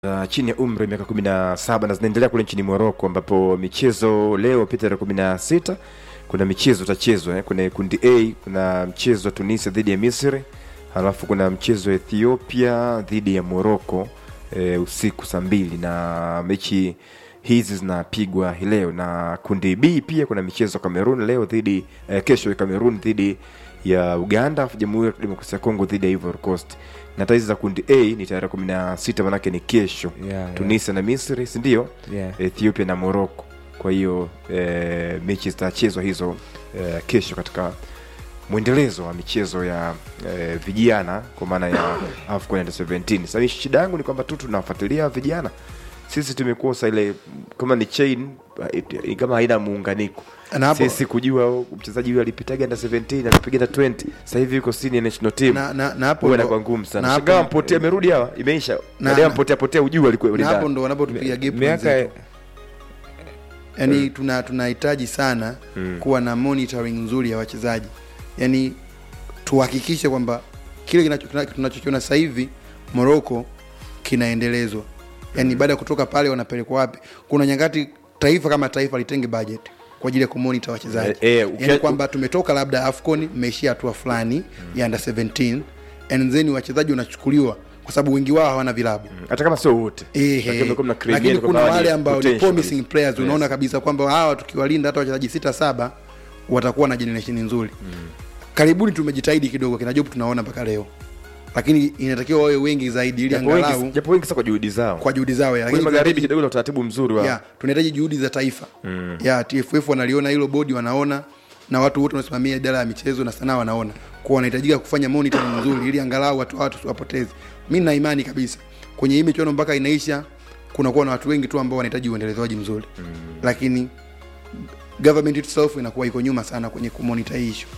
uh, chini ya umri wa miaka kumi na saba na zinaendelea kule nchini Moroko, ambapo michezo leo pia tarehe kumi na sita kuna michezo itachezwa eh. Kuna kundi A, kuna mchezo wa Tunisia dhidi ya Misri, halafu kuna mchezo wa Ethiopia dhidi ya Moroko eh, usiku saa mbili na mechi hizi zinapigwa hii leo, na kundi B pia kuna michezo Cameroon leo dhidi eh, kesho ya Cameroon dhidi ya Uganda, alafu Jamhuri ya Kidemokrasia ya Kongo dhidi ya Ivory Coast. Na hata hizi za kundi A ni tarehe kumi na sita manake ni kesho Yeah, yeah. Tunisia na Misri, si ndio? Yeah. Ethiopia na Morocco. Kwa hiyo eh, mechi zitachezwa hizo eh, kesho katika mwendelezo wa michezo ya eh, vijana kwa maana ya AFCON Under 17. Sasa shida yangu ni kwamba tu tunafuatilia vijana sisi tumekosa ile kama ni chain eh, kama haina muunganiko Na hapo- sisi kujua oh, mchezaji huyu alipitaga under 17 alipiga na 20 sasa hivi yuko senior national team Na- na- na hapo huwa ndo- inakuwa ngumu sana na hapo- shangaa mpotea amerudi hawa imeisha Na- baadaye na- mpotea potea ujue alikuwa na hapo ulidhani ndo wanapotupiga gap miaka wenzetu. yani tuna tunahitaji sana kuwa na monitoring nzuri ya wachezaji yani tuhakikishe kwamba kile kinacho- kina- tunachokiona sasa hivi morocco kinaendelezwa yani baada ya kutoka pale wanapelekwa wapi kuna nyakati taifa kama taifa litenge budget kwa ajili ya kumonita wachezaji Eh, eh, ukia- yani kwamba tumetoka labda afcon mmeishia hatua fulani ya under 17 and then wachezaji wanachukuliwa kwa sababu wengi wao hawana vilabu hata kama sio wote Ehe. Lakini kumekuwa mna create lakini yani kuna kwamba wale ni ambao ni potential promising kabisa. players Yes. unaona kabisa kwamba hawa tukiwalinda hata wachezaji sita saba watakuwa na generation nzuri karibuni tumejitahidi kidogo kina Job tunaona mpaka leo lakini inatakiwa wawe wengi zaidi ili Japo wengi- angalau japo wengi sasa kwa juhudi zao kwa juhudi zao ya, kule lakini magharibi tunahitaji- kidogo na utaratibu mzuri wa ya, tunahitaji juhudi za taifa ya TFF wanaliona hilo bodi wanaona na watu wote wanasimamia idara ya michezo na sanaa wanaona kwa wanahitajika kufanya monitoring nzuri ili angalau watu watu tusiwapoteze mi na imani kabisa kwenye hii michuano mpaka inaisha kunakuwa na watu wengi tu ambao wanahitaji uendelezaji mzuri lakini government itself inakuwa iko nyuma sana kwenye kumonita hii issue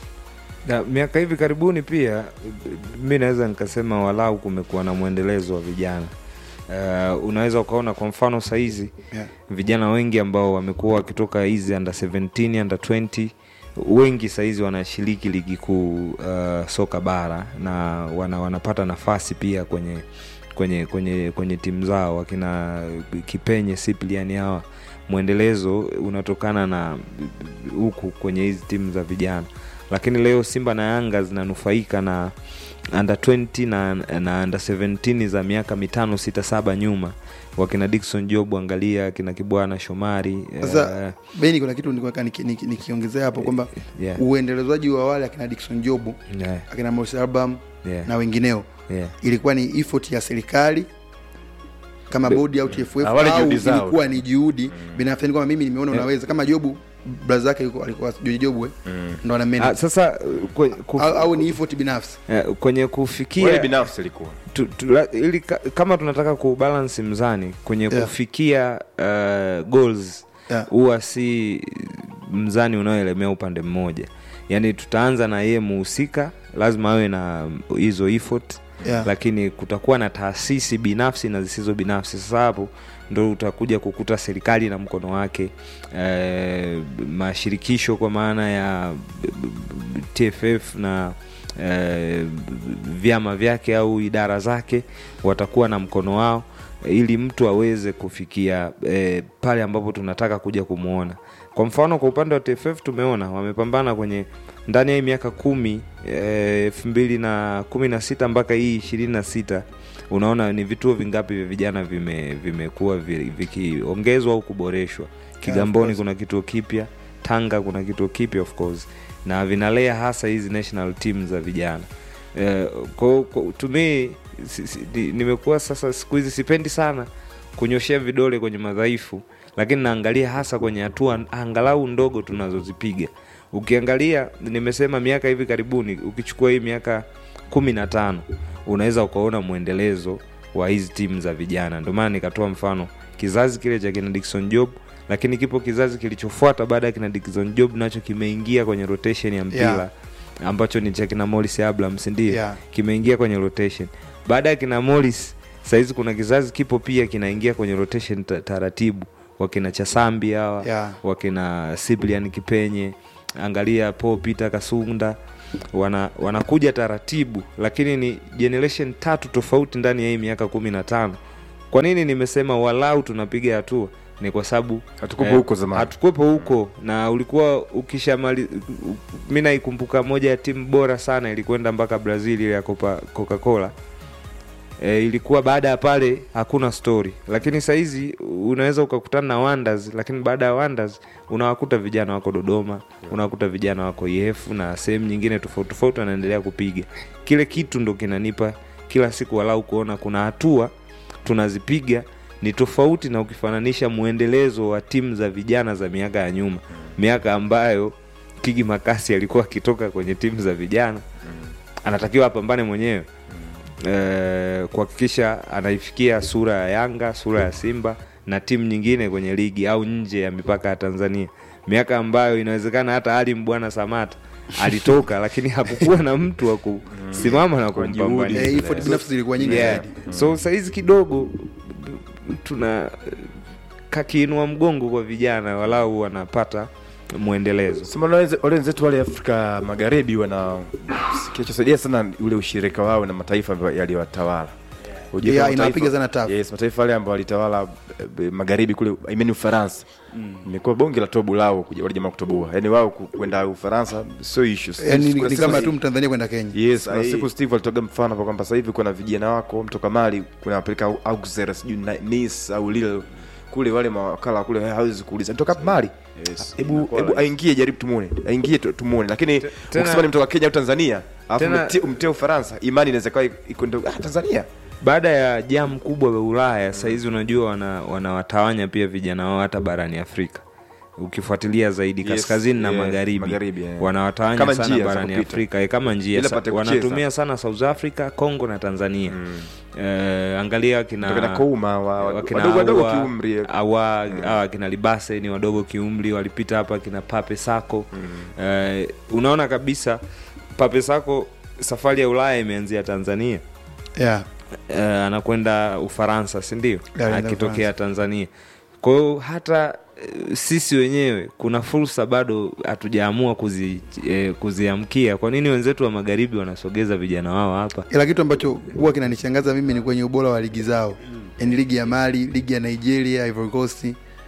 na miaka hivi karibuni pia mi naweza nikasema walau kumekuwa na mwendelezo wa vijana uh, unaweza ukaona kwa mfano sahizi yeah. vijana wengi ambao wamekuwa wakitoka hizi under 17 under 20 wengi sahizi wanashiriki ligi kuu uh, soka bara na wana, wanapata nafasi pia kwenye kwenye kwenye kwenye timu zao wakina kipenye sipliani hawa mwendelezo unatokana na huku kwenye hizi timu za vijana lakini leo simba na yanga zinanufaika na under 20 na, na under 17 za miaka mitano sita saba nyuma wakina dikson job angalia kina kibwana shomari sasa eh, beni kuna kitu nilikuwa nikiongezea niki, nikiongezea hapo kwamba yeah, uendelezaji wa wale akina Dickson Jobu yeah, akina Morris Abraham yeah, na wengineo yeah. ilikuwa ni effort ya serikali kama bodi au TFF Ah, wale au juhudi zao. ilikuwa ni juhudi binafsi, yani kwamba mimi nimeona unaweza kama Jobu braza yake yuko- alikuwa Joji Jobu eh, ndo ana Ah, manage sasa kwe- kuf, au, au ni effort binafsi eh, kwenye wale kufikia binafsi ilikuwa tu, tu, la- ili ka, kama tunataka kubalansi mzani kwenye Yeah. kufikia uh, goals Yeah. huwa si mzani unaoelemea upande mmoja yaani tutaanza na yeye muhusika lazima awe na hizo effort Yeah. lakini kutakuwa na taasisi binafsi na zisizo binafsi sasa hapo ndo utakuja kukuta serikali na mkono wake eh, mashirikisho kwa maana ya tff na eh, vyama vyake au idara zake watakuwa na mkono wao ili mtu aweze kufikia eh, pale ambapo tunataka kuja kumwona kwa mfano kwa upande wa tff tumeona wamepambana kwenye ndani ya hii miaka kumi eh, elfu mbili na kumi na sita mpaka hii ishirini na sita unaona ni vituo vingapi vya vijana vime- vimekuwa vi- vikiongezwa au kuboreshwa kigamboni course. kuna kituo kipya tanga kuna kituo kipya of course na vinalea hasa hizi national team za vijana eh, kwa, kwa, to me si, si, ni- nimekuwa sasa siku hizi sipendi sana kunyoshea vidole kwenye madhaifu lakini naangalia hasa kwenye hatua angalau ndogo tunazozipiga ukiangalia nimesema miaka hivi karibuni ukichukua hii miaka kumi na tano unaweza ukaona mwendelezo wa hizi timu za vijana ndio maana nikatoa mfano kizazi kile cha kina Dickson Job lakini kipo kizazi kilichofuata baada ya kina Dickson Job nacho kimeingia kwenye rotation ya mpira Yeah. ambacho ni cha kina Morris Abraham si ndio Yeah. kimeingia kwenye rotation baada ya kina Morris sahizi kuna kizazi kipo pia kinaingia kwenye rotation ta- taratibu wakina chasambi hawa Yeah. wakina Cyprian Kipenye angalia Paul Peter Kasunda wana wanakuja taratibu lakini ni generation tatu tofauti ndani ya hii miaka kumi na tano kwa nini nimesema walau tunapiga hatua ni kwa sababu Hatukuwepo huko zamani. hatukuwepo huko na ulikuwa ukishamali mi naikumbuka moja ya timu bora sana ilikwenda mpaka brazil ile ya Copa- coca-cola e, ilikuwa baada ya pale hakuna story lakini sahizi unaweza ukakutana na wonders lakini baada ya wonders unawakuta vijana wako dodoma unawakuta vijana wako yefu na sehemu nyingine tofauti tofauti wanaendelea kupiga kile kitu ndo kinanipa kila siku walau kuona kuna hatua tunazipiga ni tofauti na ukifananisha mwendelezo wa timu za vijana za miaka ya nyuma miaka ambayo kigi makasi alikuwa akitoka kwenye timu za vijana anatakiwa apambane mwenyewe eh, kuhakikisha anaifikia sura ya Yanga, sura ya Simba na timu nyingine kwenye ligi au nje ya mipaka ya Tanzania, miaka ambayo inawezekana hata Ali Mbwana Samata alitoka lakini hakukuwa na mtu wa kusimama na kumpambania. Eh, effort binafsi zilikuwa nyingi Yeah. zaidi So sahizi kidogo tuna kakiinua mgongo kwa vijana, walau wanapata mwendelezo. Sema na wenze- wale wenzetu wale Afrika Magharibi wana kinachosaidia sana ule ushirika wao na mataifa ambayo yaliyowatawala. Ujue Yeah, kama inawapiga mataifa- sana tafu. Yes, mataifa yale ambayo walitawala eh, magharibi kule I mean Ufaransa. Imekuwa bonge la tobu lao kuja wale jamaa kutoboa. Yaani wao ku- kwenda Ufaransa sio issues. yani Kuna ni siku- kama tu mtanzania kwenda kenya Yes, kuna Sahi. siku Steve alitoga mfano hapo kwamba sasa hivi kuna vijana wako mtoka Mali kuna wapeleka Au- Auxerre sijui na- Nice au Lille kule wale mawakala kule hawezi kuuliza mtoka Mali. Yes. Hebu Inakuwa hebu rahisi. aingie jaribu tumuone. Aingie tu- tumuone. Lakini tena- ukisema ni mtoka Kenya au Tanzania, alafu Tena- umtie- umtie Ufaransa, imani inaweza kuwa iko ndo ah, Tanzania. baada ya jam kubwa ya Ulaya sahizi unajua wana, wanawatawanya pia vijana wao hata barani Afrika ukifuatilia zaidi Yes, kaskazini na yeah, magharibi, magharibi, yeah. wanawatawanya Kama sana njia za barani kupita. Afrika eh, kama njia Ili sa, apate kucheza. wanatumia sana South Africa, Congo na Tanzania eh, angalia kina Kutoka na Kouma wa wakina wadogo wadogo Awa- kiumri. awa awa kina libase ni wadogo kiumri walipita hapa kina pape sako eh, unaona kabisa pape sako safari ya ulaya imeanzia tanzania yeah. uh, anakwenda ufaransa sindio Yeah, anaenda akitokea Ufaransa. tanzania kwa hiyo hata eh, sisi wenyewe kuna fursa bado hatujaamua kuzi, eh, kuziamkia kwa nini wenzetu wa magharibi wanasogeza vijana wao hapa ila kitu ambacho huwa kinanishangaza mimi ni kwenye ubora wa ligi zao yani ligi ya mali ligi ya nigeria ivory coast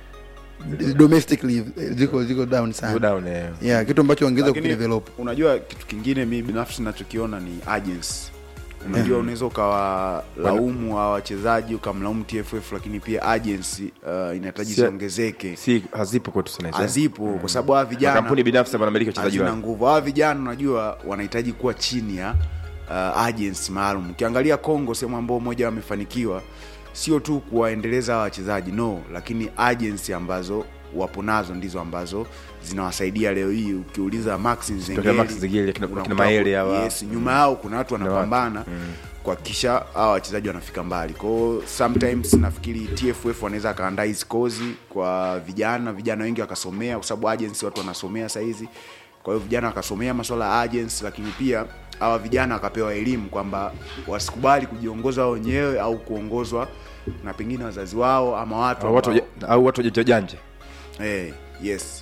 domestically eh, ziko ziko down Go sana down eh. yeah, kitu ambacho wangeweza Lakini kukidevelop unajua kitu kingine mi binafsi nachokiona ni agency unajua unaweza ukawalaumu hawa wachezaji ukamlaumu tff lakini pia agency uh, inahitaji Si- ziongezeke Si hazipo kwetu sana hizo. hazipo kwa sababu hawa vijana Makampuni binafsi ambayo yanamiliki wachezaji hazina wao. nguvu hawa vijana unajua wanahitaji kuwa chini ya uh, agency maalum ukiangalia congo sehemu ambao moja wamefanikiwa sio tu kuwaendeleza hawa wachezaji no lakini agency ambazo wapo nazo ndizo ambazo zinawasaidia leo hii ukiuliza max Tokea Max Nzengeli, kina- unakuta kina Maele hawa. yes, nyuma yao kuna watu wanapambana kuhakikisha hawa wachezaji wanafika mbali kwao sometimes nafikiri tff wanaweza akaandaa hizi kozi kwa vijana vijana wengi wakasomea kwa sababu agency watu wanasomea sahizi kwa hiyo vijana wakasomea masuala ya agency lakini pia hawa vijana wakapewa elimu kwamba wasikubali kujiongoza wao wenyewe au kuongozwa na pengine wazazi wao ama watu Au watu ambao- waja- au watu wajanja janja. eh, yes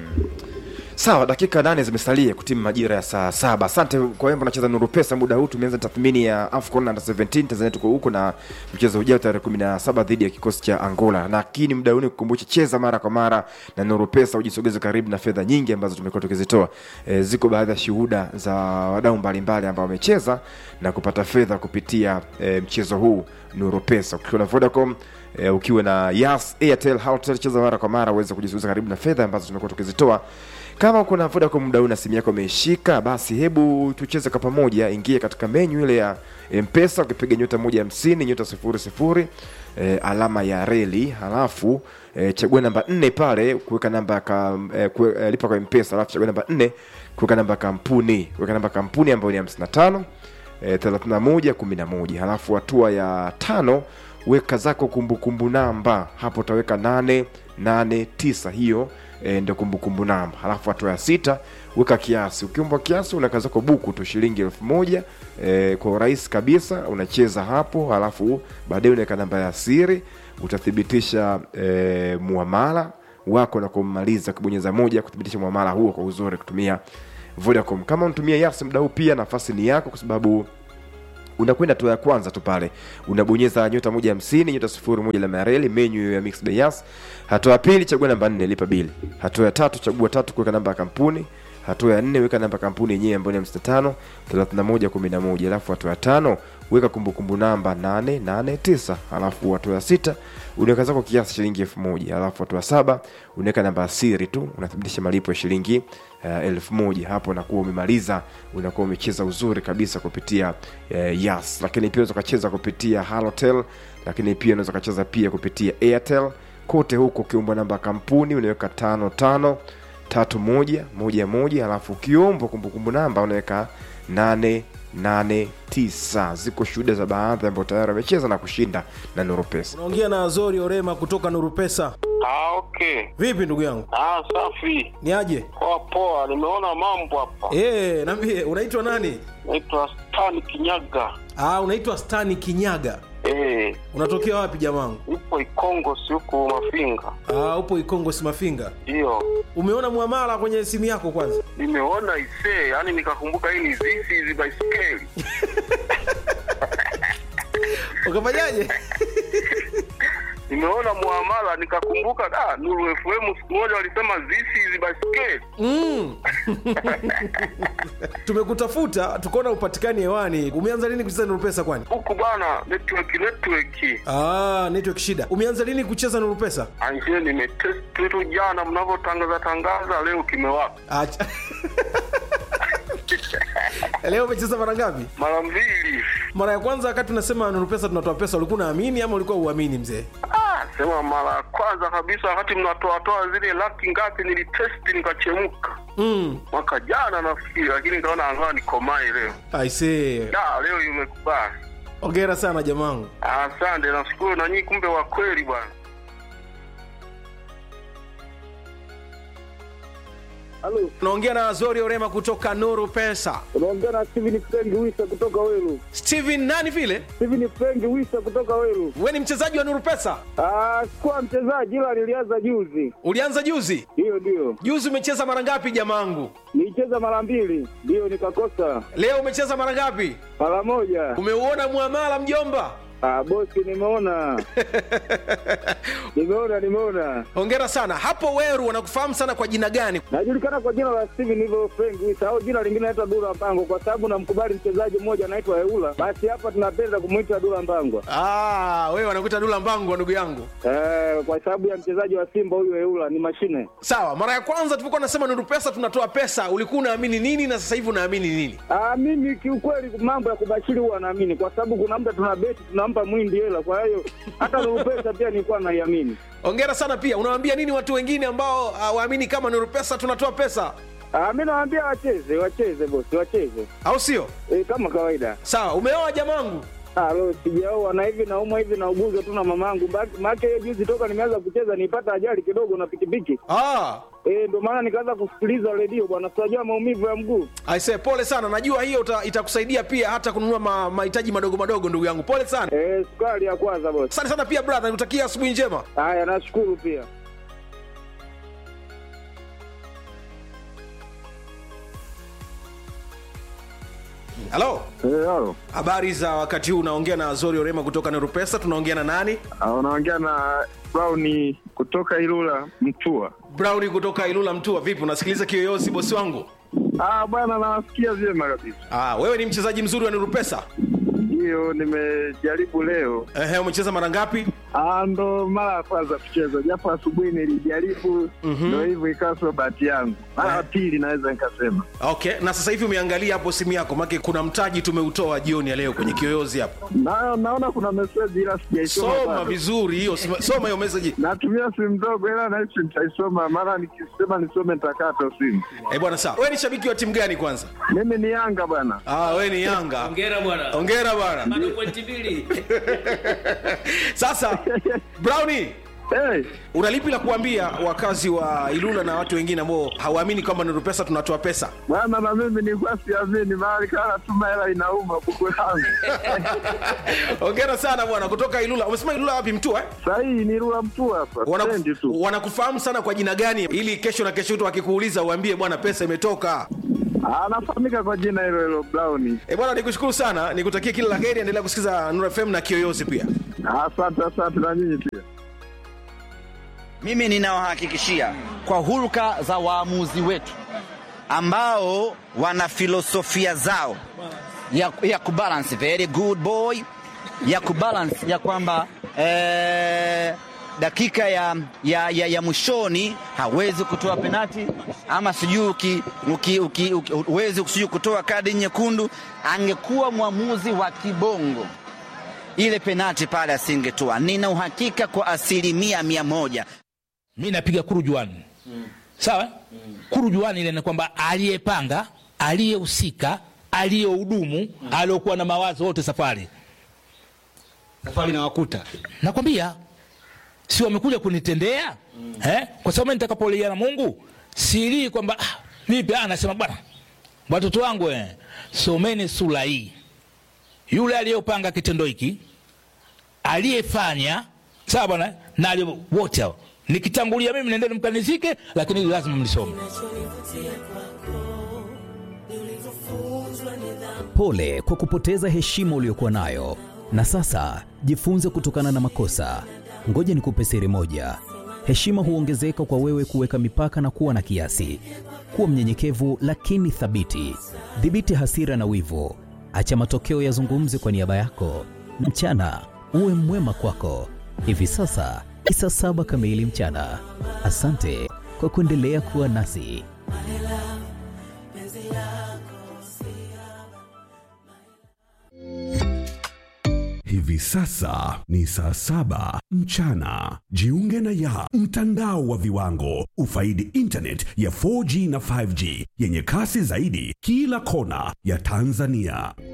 sawa dakika nane zimesalia kutimu majira ya saa saba asante kwa wembo nacheza nuru pesa muda huu tumeanza tathmini ya afcon under 17 tanzania tuko huko na mchezo ujao tarehe 17 dhidi ya kikosi cha angola lakini muda huu ni kukumbusha cheza mara kwa mara na nuru pesa ujisogeze karibu na fedha nyingi ambazo tumekuwa tukizitoa e, ziko baadhi ya shuhuda za wadau mbalimbali ambao wamecheza na kupata fedha kupitia e, mchezo huu nuru pesa ukiwa na vodacom e, ukiwa na yas airtel Halotel, cheza mara kwa mara uweze kujisogeza karibu na fedha ambazo tumekuwa tukizitoa kama uko na Vodacom muda huu na simu yako imeshika, basi hebu tucheze kwa pamoja. Ingia katika menyu ile ya Mpesa, ukipiga nyota moja hamsini nyota sifuri sifuri e, alama ya reli, halafu e, chagua namba nne pale kuweka namba ya ka, e, kue, e, lipa kwa Mpesa, halafu chagua namba nne kuweka namba ya kampuni, kuweka namba ya kampuni ambayo ni hamsini na tano e, 31 11 halafu hatua ya tano weka zako kumbukumbu namba hapo utaweka 889 hiyo e, ndio kumbukumbu namba halafu hatua ya sita weka kiasi ukiumbwa kiasi unaweka zako buku tu shilingi elfu moja e, kwa urahisi kabisa unacheza hapo halafu baadaye unaweka namba ya siri utathibitisha e, muamala wako na kumaliza kubonyeza moja kuthibitisha muamala huo kwa uzuri kutumia Vodacom. Kama unatumia Yas muda huu pia nafasi ni yako, kwa sababu unakwenda hatua ya kwanza tu pale unabonyeza nyota moja hamsini nyota sifuri moja alama ya reli menyu ya mix by Yas. hatua ya pili chagua namba nne lipa bili hatua ya tatu chagua tatu kuweka namba ya kampuni hatua ya nne weka namba ya kampuni yenyewe ambayo ni hamsini na tano thelathini na moja kumi na moja alafu hatua ya tano weka kumbukumbu namba nane nane tisa alafu hatua ya sita unaweka zako kiasi shilingi elfu moja alafu hatua ya saba unaweka namba ya siri tu unathibitisha malipo ya shilingi uh, elfu moja hapo unakuwa umemaliza unakuwa umecheza uzuri kabisa kupitia uh, yas lakini pia unaweza ukacheza kupitia halotel lakini pia unaweza ukacheza pia kupitia airtel kote huko ukiumbwa namba ya kampuni unaweka tano tano tatu moja moja moja alafu ukiombwa kumbukumbu namba unaweka nane nane tisa ziko shuhuda za baadhi ambao tayari wamecheza na kushinda na noropesa unaongea na azori orema kutoka nuru pesa Ah, okay. vipi ndugu yangu Ah, safi. ni aje Poa poa, nimeona mambo hapa. e, nambie unaitwa nani Naitwa Stan Kinyaga. ah, unaitwa stani kinyaga Eh, unatokea wapi jamangu ipo Ikongo si huku Mafinga. ah, upo ikongo simafinga Ndio. umeona mwamala kwenye simu yako kwanza Nimeona isee, yani nikakumbuka hii ni zizi hizi baiskeli. ukafanyaje Nimeona muamala nikakumbuka da Nuru FM siku moja walisema zizi hizi baiskeli. mm. tumekutafuta tukaona upatikani hewani umeanza lini kucheza nuru pesa kwani Huku bana network network. ah, network shida umeanza lini kucheza nuru pesa Anje nimetest tu jana mnavyotangaza tangaza leo kimewaka. Acha. leo umecheza mara ngapi Mara mbili. mara ya kwanza wakati unasema nuru pesa tunatoa pesa ulikuwa unaamini ama ulikuwa uamini mzee Ah, sema mara ya kwanza kabisa wakati mnatoatoa zile laki ngapi nilitesti nikachemka mm. mwaka jana nafikiri, lakini nikaona angaa nikomae leo. aisee Da, leo imekubali. ongera sana jamangu Asante, nashukuru na nyinyi, kumbe wa kweli bwana. Halo, unaongea na azori orema kutoka nuru pesa unaongea na Steven Frank Wisa kutoka Weru. steven nani vile Steven Frank Wisa kutoka Weru. we ni mchezaji wa nuru pesa Ah, sikuwa mchezaji ila nilianza juzi. ulianza juzi Hiyo ndio. juzi umecheza mara ngapi jamangu Nilicheza mara mbili, ndio nikakosa leo umecheza mara ngapi mara moja. umeuona muamala mjomba Ah, bosi nimeona. nimeona nimeona. hongera sana hapo weru wanakufahamu sana kwa jina gani Najulikana kwa jina la Steven hivyo Frank Wisa au jina lingine naitwa Dula Mpango kwa sababu namkubali mchezaji mmoja anaitwa Eula. Basi hapa tunapenda kumuita Dula Mpango. ah, wewe wanakuita dula mbango ndugu yangu Eh, kwa sababu ya mchezaji wa Simba huyu Eula ni mashine. sawa mara ya kwanza tulipokuwa nasema nuru pesa tunatoa pesa ulikuwa unaamini nini na sasa hivi unaamini nini Ah, mimi kiukweli mambo ya kubashiri huwa naamini kwa sababu kuna muda tuna beti tunampa mwindi hela, kwa hiyo hata Nuru pesa pia nilikuwa naiamini. ongera sana pia unawaambia nini watu wengine ambao hawaamini kama nuru pesa tunatoa pesa Ah, mimi nawaambia wacheze, wacheze bosi, wacheze au sio e, kama kawaida. sawa umeoa jamangu Ah, lo sijaoa na hivi naumwa hivi na uguzo tu na mamangu. Maana hiyo juzi toka nimeanza kucheza nipata ajali kidogo na pikipiki. ah, Eh, ndio maana nikaanza kusikiliza redio bwana, sitajua maumivu ya mguu. aise pole sana najua hiyo uta, itakusaidia pia hata kununua ma- mahitaji madogo madogo ndugu yangu pole sana Eh, sukari ya kwanza bosi. asante sana pia brother nikutakia asubuhi njema Haya, nashukuru pia. halo Eh, halo. habari za wakati huu unaongea na azori orema kutoka nerupesa tunaongea na nani Ah, Unaongea na Brown kutoka Ilula Mtua. browni kutoka ilula mtua vipi unasikiliza kiyoyozi bosi wangu Ah, bwana nawasikia vyema kabisa. ah, wewe ni mchezaji mzuri wa nerupesa Hiyo nimejaribu leo. Ehe, umecheza mara ngapi Ah, ndo mara ya kwanza kucheza, japo asubuhi nilijaribu, ndo hivyo ikawa sio bahati yangu. Mara ya pili naweza nikasema. okay na sasa hivi umeangalia hapo simu yako make kuna mtaji tumeutoa jioni ya leo kwenye kiyoyozi hapo Na, naona kuna meseji ila sijaisoma soma bado. vizuri hiyo sima- soma hiyo message Natumia simu ndogo ila nahisi nitaisoma, mara nikisema nisome nitakata simu. eh bwana sawa wewe ni shabiki wa timu gani kwanza Mimi ni Yanga bwana. ah wewe ni yanga Hongera bwana. ongera bwana Bado pointi mbili. sasa browni Hey, una lipi la kuambia wakazi wa ilula na watu wengine ambao hawaamini kwamba nuru pesa tunatoa pesa bwana na mimi nilikuwa siamini, mara ikawa natuma hela inauma buku langu. ongera sana bwana kutoka ilula umesema ilula wapi mtua eh? Sahii ni Rula mtu hapa, Wanaku- stendi tu. wanakufahamu sana kwa jina gani ili kesho na kesho tu akikuuliza uambie bwana pesa imetoka anafahamika kwa jina hilo hilo Brown. E bwana, nikushukuru sana, nikutakie kila la heri, endelea kusikiza Nuru FM na Kiyoyozi pia. Asante, asante na nyinyi pia. Mimi ninawahakikishia kwa hulka za waamuzi wetu ambao wana filosofia zao ya, ya kubalance very good boy ya kubalance ya kwamba eh, dakika ya, ya, ya, ya mwishoni hawezi kutoa penati ama sijui uki- uki- uki- uki- huwezi sijui kutoa kadi nyekundu. Angekuwa mwamuzi wa kibongo ile penati pale asingetoa. Nina uhakika kwa asilimia mia moja. mi napiga kurujuani sawa kurujuani ile ni kwamba aliyepanga aliyehusika aliyehudumu aliokuwa na mawazo wote safari safari nawakuta nakwambia si wamekuja kunitendea eh? kwa sababu mimi nitakapolia na mungu silii kwamba ah, vipi ah, nasema bwana watoto wangu eh, someni sura hii yule aliyopanga kitendo hiki aliyefanya sawa bwana na aliye- wote hao nikitangulia mimi nendeni mkanizike lakini hili lazima mlisome Pole kwa kupoteza heshima uliyokuwa nayo, na sasa jifunze kutokana na makosa. Ngoja nikupe siri moja: heshima huongezeka kwa wewe kuweka mipaka na kuwa na kiasi. Kuwa mnyenyekevu lakini thabiti. Dhibiti hasira na wivu, acha matokeo yazungumze kwa niaba yako. Mchana uwe mwema kwako. Hivi sasa ni saa saba kamili mchana. Asante kwa kuendelea kuwa nasi. Hivi sasa ni saa saba mchana. Jiunge na ya mtandao wa viwango, ufaidi internet ya 4G na 5G yenye kasi zaidi kila kona ya Tanzania.